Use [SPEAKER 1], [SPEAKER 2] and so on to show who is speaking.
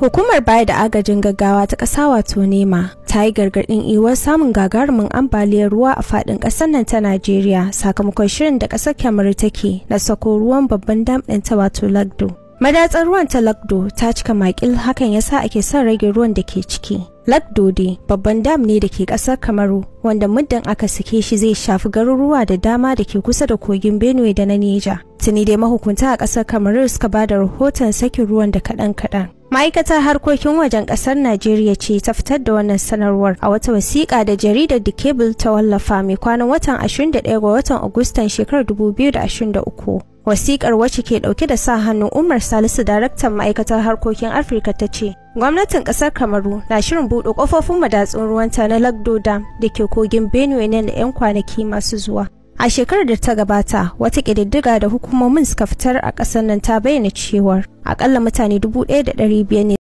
[SPEAKER 1] Hukumar baya da agajin gaggawa ta ƙasa wato nema ta yi gargaɗin iwar samun gagarumin ambaliyar ruwa a faɗin ƙasar nan ta Najeriya sakamakon shirin da ƙasar Kamaru take na sako ruwan babban dam ɗin ta wato Lagdo. Madatsar ruwan ta Lagdo ta cika makil hakan yasa ake son rage ruwan da ke ciki. Lagdo dai babban dam ne da ke ƙasar Kamaru wanda muddin aka sake shi zai shafi garuruwa da dama da ke kusa da kogin Benue da na Neja. Tuni dai mahukunta a ƙasar Kamaru suka ba da rahoton sakin ruwan da kaɗan-kaɗan. ma'aikatar harkokin wajen kasar najeriya ce ta fitar da wannan sanarwar a wata wasiƙa da jaridar the cable ta wallafa mai kwanan watan 21 ga watan agustan shekarar 2023 wasiƙar wacce ke ɗauke da sa hannun umar salisu daraktan ma'aikatar harkokin afirka ta ce gwamnatin ƙasar kamaru na shirin buɗe ƙofofin madatsun ruwanta na lagdo dam da ke kogin benue ne da 'yan kwanaki masu zuwa A shekarar da ta gabata, wata ƙididdiga da hukumomin suka fitar a ƙasar nan ta bayyana cewar akalla mutane 1,500 ne